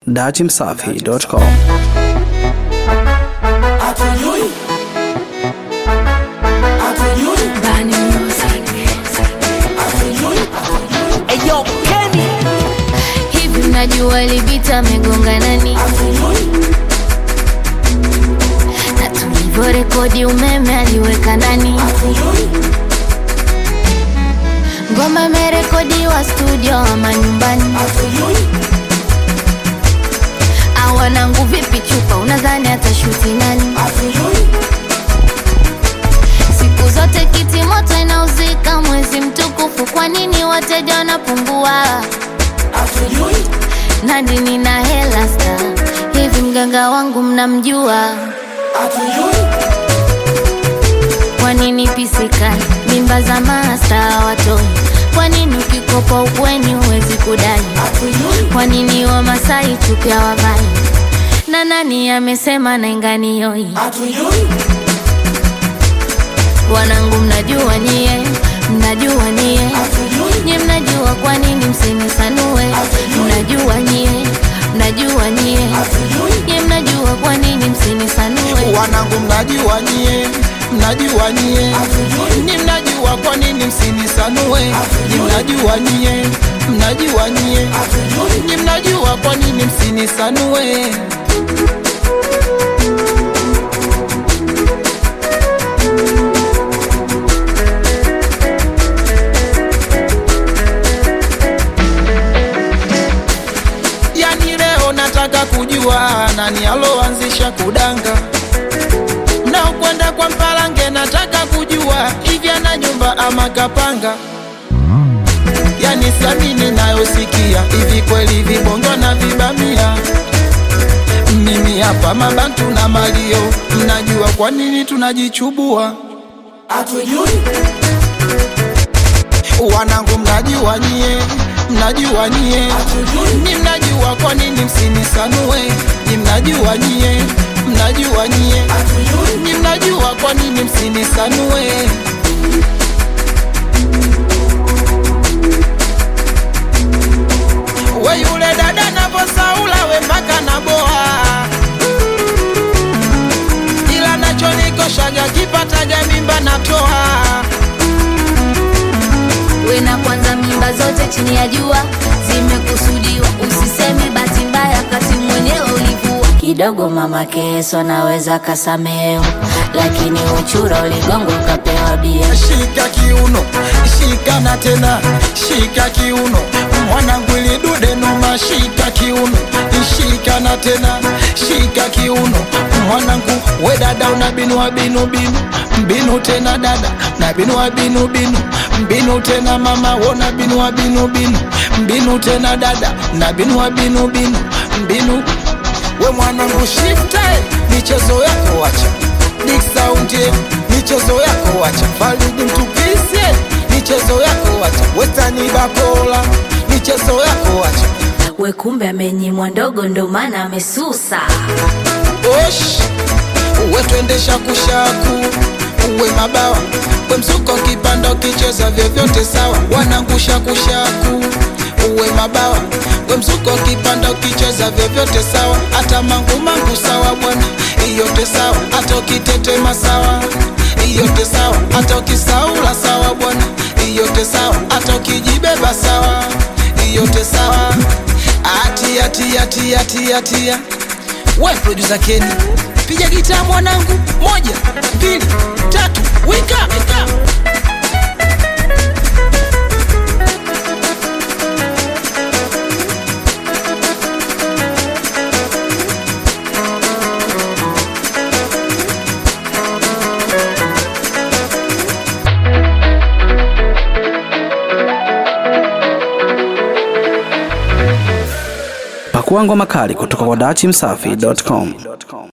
datimsafi.com. Hatujui. Hatujui. Bani Music. Hatujui. Eyo Kenny Hivi mnajua Libita amegonga nani? Hatujui. Na tulivyorekodi umeme aliweka nani? Hatujui. Ngoma imerekodiwa studio ama nyumbani? Hatujui. Awanangu vipi chupa, unadhani atashuti nani? Hatujui. Siku zote kiti moto inauzika mwezi mtukufu, kwa nini wateja wanapungua? Hatujui. Nandi nina hela sta, hivi mganga wangu mnamjua? Hatujui. Kwa nini pisikali mimba za masta watoi? Kwa nini ukikopa ukweni huwezi kudai? Hatujui. Kwa nini Wamasai chupi hawavai? Na nani amesema nainganioi? Hatujui. Wanangu mnajua nyie, mnajua nyie, Hatujui. nyie mnajua kwa nini msinisanue? Mnajua nyie, mnajua nyie, Hatujui. nyie mnajua kwa nini msinisanue? wanangu, mnajua nyie, mnajua nyie, Hatujui. ni mnajua kwa nini msinisanue, ni mnajua nyie, mnajua nyie, Hatujui. ni mnajua kwa nini msinisanue. Yani leo nataka kujua nani aloanzisha kudanga na ukwenda kwa Mpalange, nataka kujua hivi ana nyumba ama kapanga. Yani siamini nayosikia, hivi kweli vibongo na vibamia. Mimi hapa mabantu na malio, mnajua kwa nini tunajichubua? Hatujui. Wanangu mnajua nyie, mnajua nyie, Hatujui. ni mnajua kwa nini msinisanue, ni mnajua nyie, mnajua nyie Hatujui. ni mnajua kwa nini msinisanue. We yule dada navosaula we mpaka na boa, ila nachonikoshaga kipataga mimba natoa. we na kwanza mimba zote chini ya jua zimekusudiwa, usiseme bahati mbaya kati mwenyewe ulivua. Kidogo mama Keso anaweza kasamehewa, lakini uchura uligongo ukapewa bia. Shika kiuno, shika na tena, shika kiuno, mwanangu ili dude noma, shika kiuno, shika na tena, shika kiuno, mwanangu we dada una binu wa binu binu, mbinu tena dada na binu wa binu binu, mbinu tena mama wona binu wa binu binu, mbinu tena dada na binu wa binu binu, mbinu we mwanangu shifte michezo yako wacha Big Sound yeah, michezo yako wacha Faridi mtukisie michezo yako wacha Westani Bakola michezo yako wacha We kumbe amenyimwa ndogo, ndo maana amesusa. Osh uwe twendesha kushaku uwe mabawa we msuko kipanda ukicheza vyovyote sawa wanangusha kushaku uwe mabawa we msuko kipanda ukicheza vyovyote sawa hata mangu mangu sawa bwana iyote sawa hata ukitetema sawa iyote sawa hata ukisaula sawa bwana iyote sawa hata ukijibeba sawa iyote sawa atia tia tia tia tia we producer Kenny piga gitaa mwanangu moja mbili tatu wika wika Pakua ngoma kali kutoka kwa datimsafi.com.